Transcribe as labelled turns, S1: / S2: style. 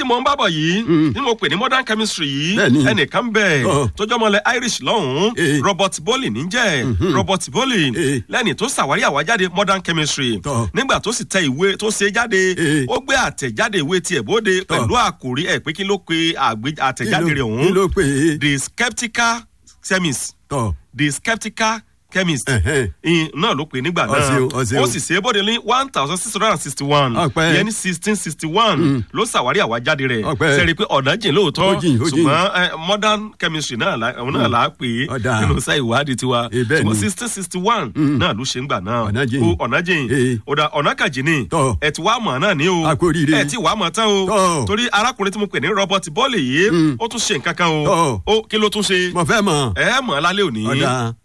S1: mo ń bábọ̀ yìí
S2: Mm.
S1: tí mo pè ní modern chemistry yìí
S2: Bẹ́ẹ̀ni.
S1: ẹnìkan bẹ̀
S2: Ọ̀.
S1: tó jọmọlẹ̀ irish lọ́hùn-ún
S2: Eh.
S1: robert bowley níjẹ́ robert bowley
S2: Eh.
S1: lẹ́ni tó ṣàwárí àwájáde modern chemistry
S2: Tọ́.
S1: nígbà tó sì tẹ ìwé tó ṣe jáde
S2: Eh.
S1: ó gbé àtẹ̀jáde ìwé tiẹ̀ bóde pẹ̀lú àkòrí ẹ̀ pé kí ló pe àgbé- àtẹ̀jáde rẹ̀
S2: kí
S1: ọ̀hún
S2: ló pè é
S1: the skeptical chemist
S2: tọ
S1: the skeptical chemist
S2: Ẹ̀hẹ́n.
S1: ìyìn náà ló pè nígbà náà
S2: Ọ̀sẹ̀ o, ọ̀sẹ̀ o.
S1: ó sì ṣe é bóde ní one thousand six hundred and sixty one
S2: Ọpẹ́.
S1: ìyẹn ní sixteen sixty one ló ṣàwárí àwájáde rẹ̀
S2: Ọpẹ́.
S1: sẹ́rí pé ọ̀nà jìn lóòótọ́
S2: Ó jìn, ó jìn.
S1: ṣùgbọ́n eh, modern chemistry náà la- òun náà là á pè é
S2: Ọ̀dà.
S1: nínú iṣẹ́ ìwádìí tiwa
S2: Eh, bẹ́ẹ̀
S1: ṣùgbọ́n
S2: ni.
S1: sixteen sixty one náà ló ṣe ń gbà náà
S2: Ọ̀nà jìn.
S1: Ó, ọ̀nà jìn
S2: Eh.
S1: ọ̀dà ọ̀nà kàjì ni
S2: Tọ́.
S1: ẹ̀ tí wàá mọ̀ náà ní o
S2: A kú oríire.
S1: ẹ̀ tí wàá mọ̀ tán o
S2: Tọ́.
S1: torí arákùnrin tí mo pè ní robert bọ́ọ̀lì yìí ó tún ṣe nǹkan kan o
S2: Tọ́.
S1: ó kí ló tún ṣe
S2: mo fẹ́ mọ̀
S1: ẹ̀ mọ̀ lálẹ́ òní
S2: ọ̀dà